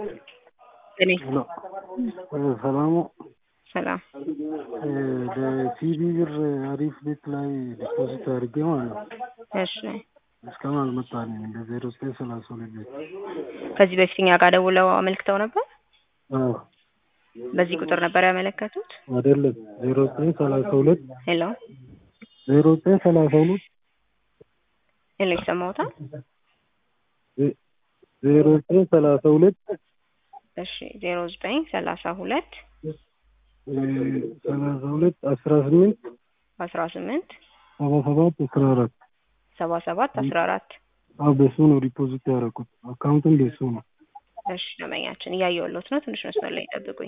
እኔ ሰላሙ ሰላም ለሲቢ ብር አሪፍ ቤት ላይ ዲፖዚት አድርጌ ማለት ነው። እሺ እስካሁን አልመጣልኝም። እንደ ዜሮ ዘጠኝ ሰላሳ ሁለት ቤት ከዚህ በፊት እኛ ጋር ደውለው አመልክተው ነበር። አዎ በዚህ ቁጥር ነበር ያመለከቱት። አይደለም ዜሮ ዘጠኝ ሰላሳ ሁለት ሄሎ ዜሮ ዘጠኝ ሰላሳ ሁለት ሄሎ ይሰማዎታል? ዜሮ ዘጠኝ ሰላሳ ሁለት እሺ ዜሮ ዘጠኝ ሰላሳ ሁለት ሰላሳ ሁለት አስራ ስምንት አስራ ስምንት ሰባ ሰባት አስራ አራት ሰባ ሰባት አስራ አራት አዎ በሱ ነው ዲፖዚት ያደረኩት። አካውንቱም በሱ ነው። እሺ ደንበኛችን እያየሁልዎት ነው። ትንሽ መስመር ላይ ይጠብቁኝ።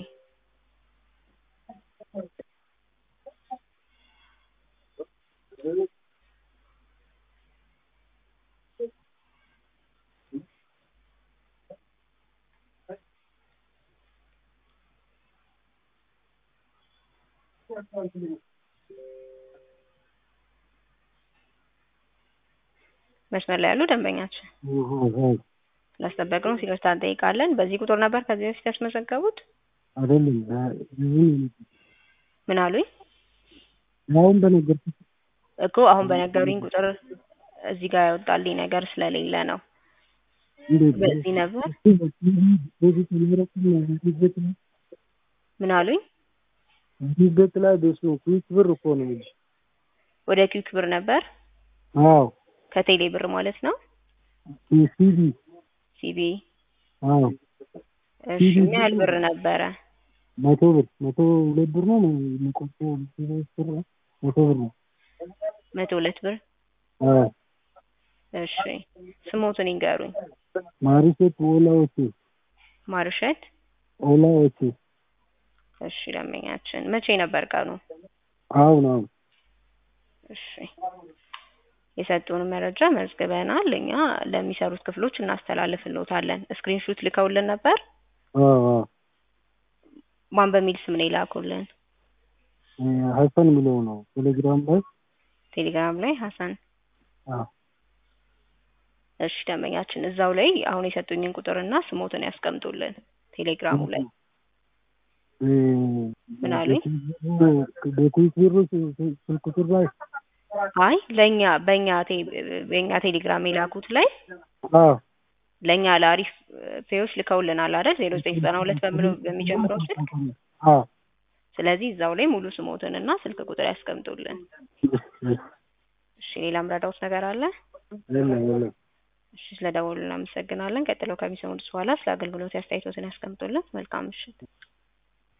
መስመር ላይ ያሉ ደንበኛችን ላስጠበቅነው ይቅርታ እንጠይቃለን። በዚህ ቁጥር ነበር ከዚህ በፊት ያስመዘገቡት? አይደለም ብዙ ምን አሉኝ? አሁን በነገርኩት እኮ አሁን በነገሩኝ ቁጥር እዚህ ጋር ያወጣልኝ ነገር ስለሌለ ነው። እንዴት በዚህ ነበር ዲፖዚት ያደረኩት ነው። ምን አሉኝ? ቤት ላይ በሱ ኩዊክ ብር እኮ ነው የሚልሽ። ወደ ኪውክ ብር ነበር አዎ ከቴሌ ብር ማለት ነው። ሲቢ ሲቢ አዎ እሺ ምን ያህል ብር ነበረ? መቶ ብር መቶ ሁለት ብር ነው የሚቆጠው ብር ነው መቶ ብር ነው። መቶ ሁለት ብር አዎ እሺ ስሞቱን ይንገሩኝ። ማሪሴት ኦላዎቼ ማርሸት ኦላዎቼ እሺ ደንበኛችን መቼ ነበር ቀኑ? አሁን አሁን እሺ የሰጡን መረጃ መዝግበናል። እኛ ለሚሰሩት ክፍሎች እናስተላልፍልዎታለን። ስክሪንሹት ልከውልን ነበር። አዎ አዎ ማን በሚል ስም ነው የላኩልን? ሀሰን የሚለው ነው ቴሌግራም ላይ ቴሌግራም ላይ ሀሰን። አዎ እሺ ደንበኛችን እዛው ላይ አሁን የሰጡኝን ቁጥርና ስሞትን ያስቀምጡልን ቴሌግራሙ ላይ። ምን አሉኝ? በኩዊክ ብሩ ስልክ ቁጥር ላይ አይ ለእኛ በእኛ ቴ- በእኛ ቴሌግራም የላኩት ላይ አዎ ለእኛ ለአሪፍ ፔዎች ልከውልናል አይደል? ዜሮ ዘጠኝ ዘጠና ሁለት በሚለው በሚጀምረው ስልክ። አዎ ስለዚህ እዛው ላይ ሙሉ ስሞትንና ስልክ ቁጥር ያስቀምጡልን። እሺ ሌላ ምረዳውት ነገር አለ? የለም የለም እሺ ስለደወሉ እናመሰግናለን። ቀጥለው ከሚሰሙት በኋላ ስለ አገልግሎት አስተያየቶትን ያስቀምጡልን። መልካም ምሽት።